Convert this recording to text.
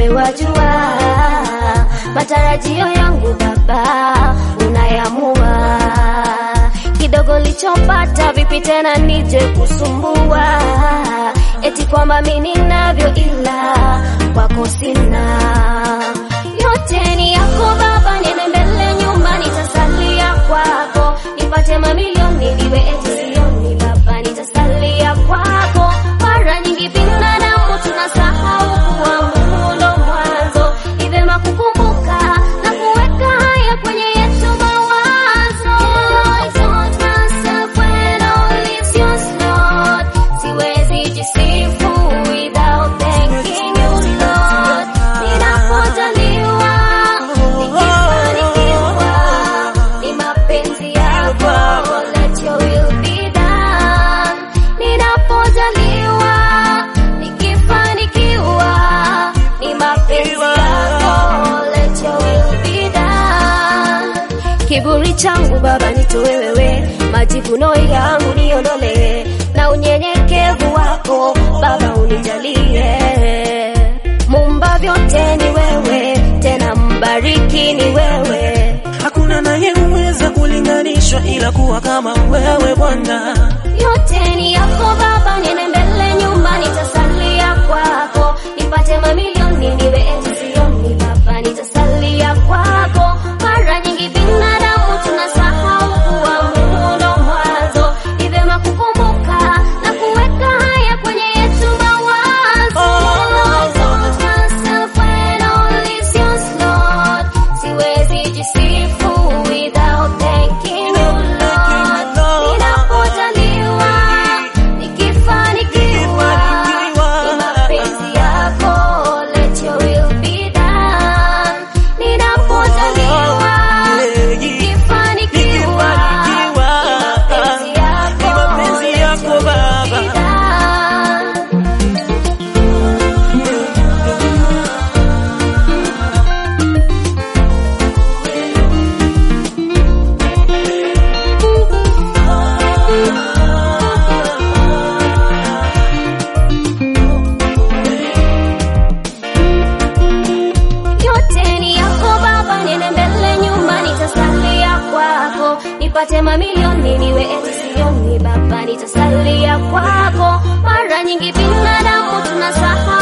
wewe wajua matarajio yangu Baba unayamua. Kidogo lichopata vipi tena nije kusumbua, eti kwamba mimi ninavyo ila kwako sina. Yote ni yako Baba, niende mbele nyuma, nitasalia kwako, nipate mamilioni niwe eti sioni Baba, nitasalia kwako. Mara nyingi binadamu tunasahau kuwa Mungu ndo mwanzo, ni vema kukumbuka na kuweka haya kwenye yetu mawazo. I told myself when all is yours, Lord, siwezi jisifu without thanking you, Lord. Ninapojaliwa, nikifanikiwa, ni mapenzi yako, let your will be done. Ninapojaliwa, nikifanikiwa, ni mapenzi yako, let your will be done. Kiburi changu Baba nitoe wewe, majivuno yangu niondolee, na unyenyekevu wako Baba unijalie. Mumba vyote ni wewe, tena mbariki ni wewe. Hakuna nayeweza kulinganishwa ila kuwa kama wewe Bwana. Yote ni yako Baba, niende mbele nyuma, nitasalia kwako, nipate mamilioni niwe eti sioni Baba, nitasalia kwako. Mara nyingi binadamu tunasahau kuwa Mungu ndo mwanzo, ni vyema kukumbuka na kuweka haya kwenye yetu mawazo. I told myself when all is yours, Lord, siwezi jisifu without thanking you, Lord. Ninapojaliwa, nikifanikiwa, ni mapenzi yako, let your will be done. Ninapojaliwa, nikifanikiwa, ni mapenzi yako, Ni mapenzi let yako your will Baba. be done. yote ni yako Baba, niende mbele nyuma, nitasalia kwako, nipate mamilioni niwe eti sioni Baba, nitasalia kwako. Mara nyingi binadamu tunasahau